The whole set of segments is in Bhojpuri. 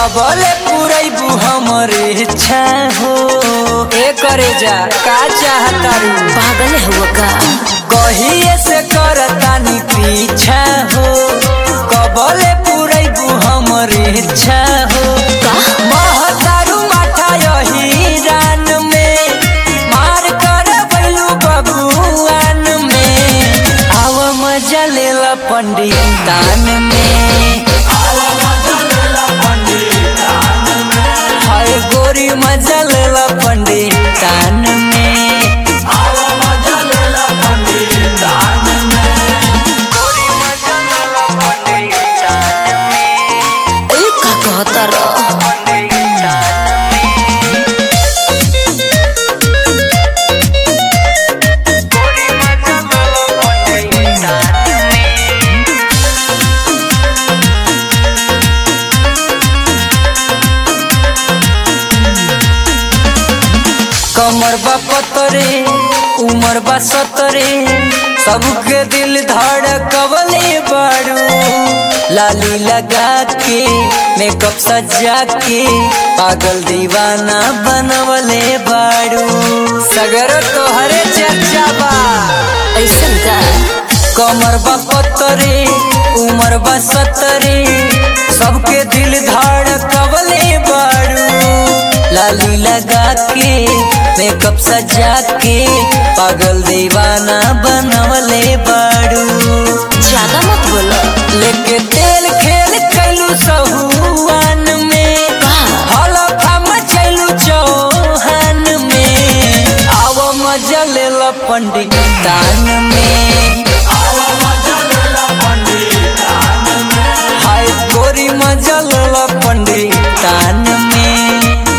कबले पुरैबू हमरे इच्छा हो ए करे जा का चाहता रू पागल हुआ का कहिए से करतानी पीछा हो कबले पुरैबू हमरे इच्छा हो का महतारू माथा यही रान में मार कर बैलू बबुआन में आव मजा लेला पंडित दान में हाय गोरी मजा लेला पंडित दान में ए का कहता रह कमर बा पतरे उमर बा सतरे सबके दिल धड़कवले बाड़ू लाली लगा के मेकअप सजा के पागल दीवाना बनवले बाड़ू सगर तोहरे चर्चा बा ऐसन का कमर बा पतरे उमर बा सतरे सबके दिल धड़कवले बाड़ू लाली लगा के मेकअप सजा के पागल दीवाना बनवले बाड़ू ज्यादा मत बोलो लेके तेल खेल कैलू सहुआन में हलफा मचैलू चौहान में आव मजा लेला पंडित दान में हाय गोरी मजा लेला पंडित दान में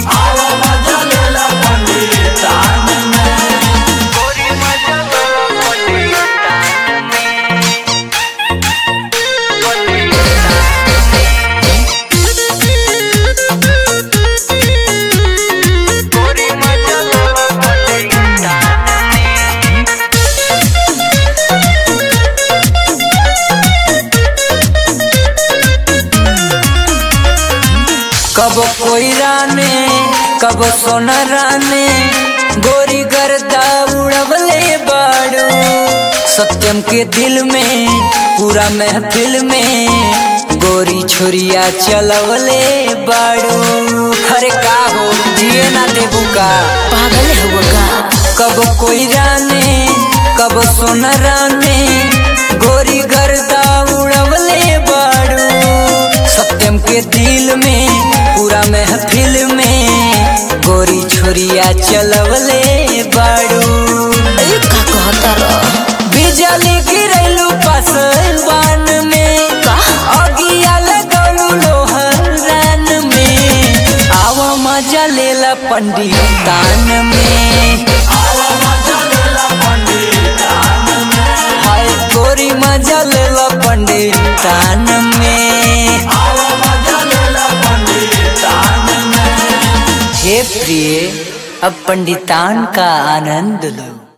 कब कोई राने कब सोना राने गोरी गर्दा उड़वले बाड़ू सत्यम के दिल में पूरा महफिल में गोरी छुरिया चलवले बाड़ू अरे का हो जिए ना देबू का पागल हुआ का कब कोई राने कब सोना राने गोरी गर्दा उड़वले बाड़ू सत्यम के दिल में पूरा महफिल में गोरी छुरिया चलवले बाड़ू ए का कहता रह बिजली गिरैलू पसवान में का अगिया लगौलू लोहरान में आव मजा लेला पंडित दान में हाय गोरी मजा लेला पंडित दान में हे प्रिय अब पंडितान का आनंद लो